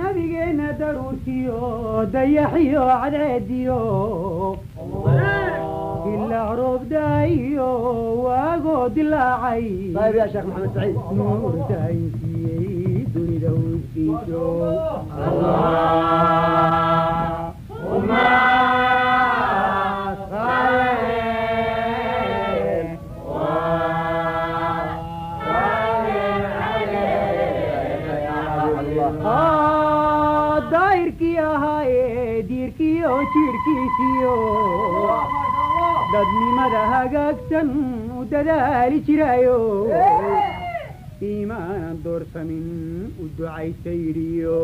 nabigeenna daruurtiyo dayaxiyo cadceediyo ilaa roobdaayo waagoo dilaacay طيب يا شيخ محمد سعيد nuur daayinsiiyey dunida uskiiso daahirkii ahaayee diirkiyo jiirhkiisiyo dadnimada hagaagsan u dadaali jiraayo iimaanan doorsamin u ducaysa yidhiyo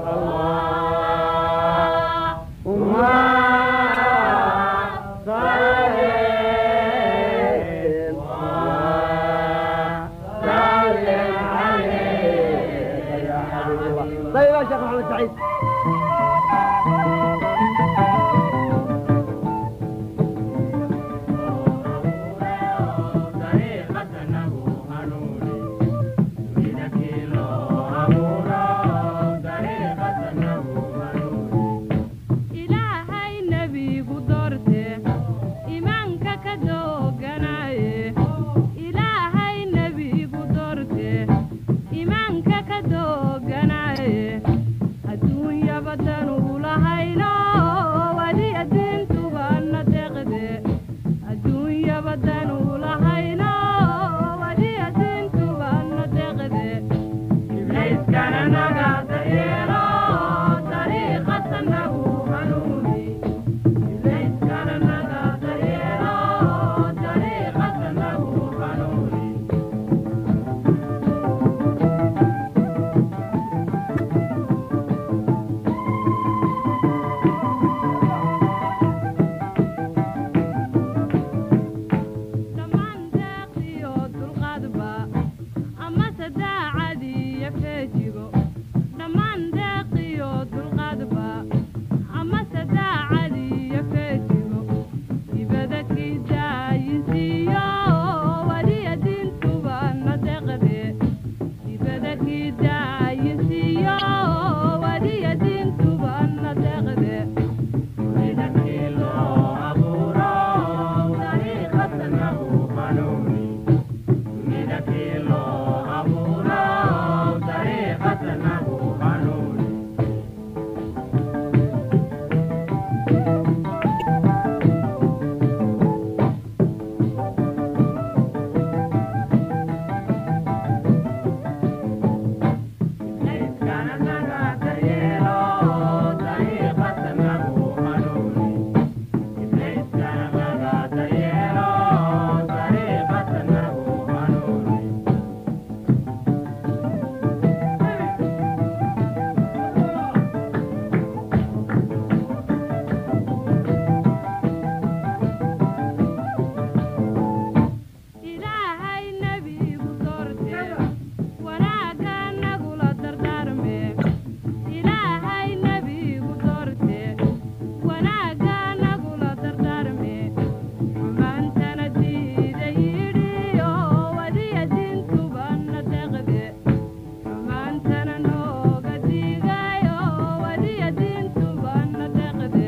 طيب يا شيخ محمد سعيد ilaahay nebigu doorte imaanka ka dooganaye ilaahay nebigu doorte imaanka ka dooganaye adduunyaba danu lahayno wali addiintuba na deqde adduunyaba danu lahayno wali addiintuba na deqde ibliiskana nagaada yeelo dariiqata nagu hanuuni ibliiskana nagaada yeelo dariiqata nagu hanuuni dhammaan deeqiyo dulqaadba amase daacadiyo feejigo dhammaan deeqiyo dulqaadba amase daacadiyo feejigo dibada kii daayisiiyo waliya diintuba na deqde dibada kii daayisiiyo waliya diintuba na deqde ilaahay nebigu doorte wanaagga nagula dardaarme ilaahay nebigu doorte wanaagga nagula dardaarme xumaantana diida yidhiyo wadiya diintuba na deqde xumaantana nooga diigayo wadiya diintuba na deqde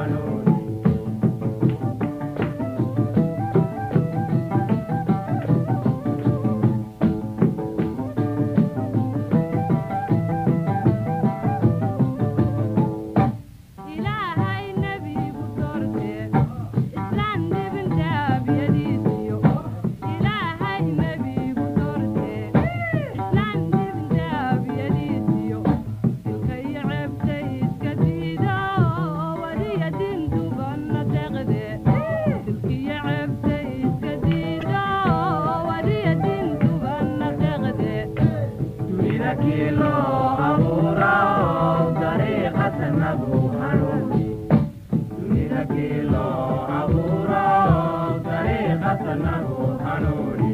Thank xasanahu hanuuni